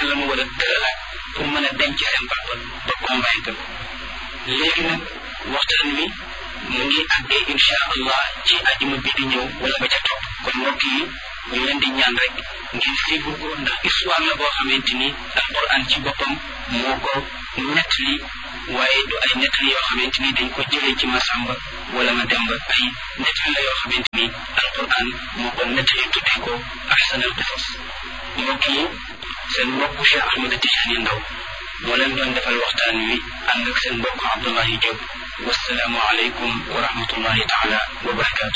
naka la mu war a tëralaat pour mën a denc seen papa ba convaincre ko léegi nag waxtaan wi mu ngi àggee insha allah ci ajuma bi di ñëw wala ba ca topp kon mbokk yi ñu leen di ñaan rek ngeen siibu ko ndax histoire la boo xamante ni alquran ci boppam moo ko nettali waaye du ay nettali yoo xamante ni dañ ko jëlee ci masamba wala ma demba ay nettali la yoo xamante ni alquran moo ko nettali tuddee ko ahsanal qisas mbokk yi seen mbokk Cheikh Ahmed Tidiane Ndaw moo leen doon defal waxtaan wi ànd ak seen mbokk Abdullahi Diop wasalaamu aleykum wa rahmatullahi taala wa barakaatu